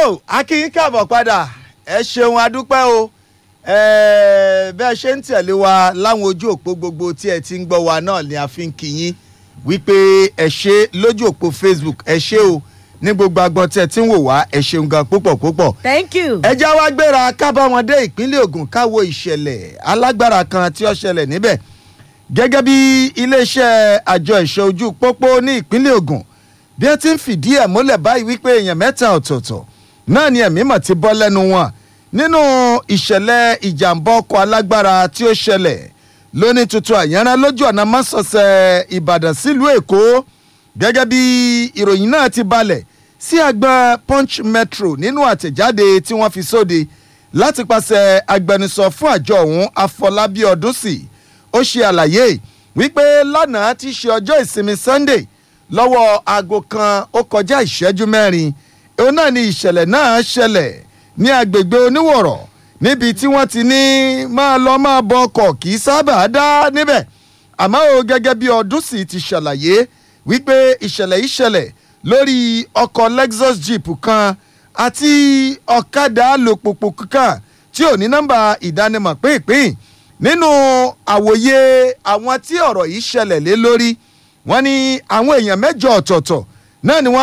tó akínyín káàbọ̀ padà ẹ ṣeun adúpẹ́ o ẹ̀ẹ́ bẹ́ẹ̀ ṣe ń tẹ̀lé wa láwọn ojú òpó gbogbo tí ẹ ti ń gbọ́ wa náà ni a fi ń kí yín wípé ẹ ṣe lójú òpó Facebook ẹ ṣe o ní gbogbo agbọn tí ẹ ti ń wò wá ẹ ṣeun gan púpọ̀ púpọ̀ thank you. ẹ já wá gbéra kábàámọ̀ dé ìpínlẹ̀ Ògùn káwo ìṣẹ̀lẹ̀ alágbára kan tí ó ṣẹlẹ̀ níbẹ̀ gẹ́gẹ́ bí iléeṣẹ́ àjọ ìṣọ́ ojú pópó ní ìpínlẹ̀ Ògùn bí ẹ ti ń fìdí ẹ̀ múlẹ̀ báyìí wípé èèyàn mẹ́ta ọ̀tọ̀ọ̀tọ̀ náà ni ẹ̀mí mọ̀ ti bọ́ lẹ́nu wọn nínú ìṣẹ̀lẹ̀ ìjàmbá ọkọ̀ alágbára tí ó ṣẹlẹ̀ lóní tuntun àyànrán lójú ọ̀nà mọ́sọ̀ọ̀sẹ̀ Ìbàdàn sílùú Èkó gẹ́gẹ́ bí ìròyìn náà ti balẹ̀ sí àgbọn Punch Metro nínú àtẹ̀jáde tí wọ́n fi sóde láti pàṣẹ agbẹnusọ fún àjọ ọ̀hún Afọlábí Ọdúnsì ó ṣe àlàyé wípé lánàá ti ṣe ọjọ́ ìsinmi Sunday lọ́wọ́ aago kan ó kọjá ìṣẹ́jú mẹ́rin òun náà ni ìṣẹ̀lẹ̀ náà ṣẹlẹ̀ ní agbègbè oníwọ̀rọ̀ níbi tí wọ́n ti ní máa lọ máa bọ ọkọ̀ kì í sábà dá níbẹ̀ àmọ́ o gẹ́gẹ́ bí Ọdúnsì ti ṣàlàyé wípé ìṣẹ̀lẹ̀ yìí ṣẹlẹ̀ lórí ọkọ̀ Lexus Jeep kan àti ọ̀kadà alùpùpù kan tí ò ní nọ́mbà ìdánimọ̀ pínpín nínú àwòye àwọn tí ọ̀rọ̀ yìí ṣẹlẹ̀ lé lórí wọ́n ní àwọn èèyàn mẹ́jọ ọ̀tọ̀ọ̀tọ̀ náà ni wọ́n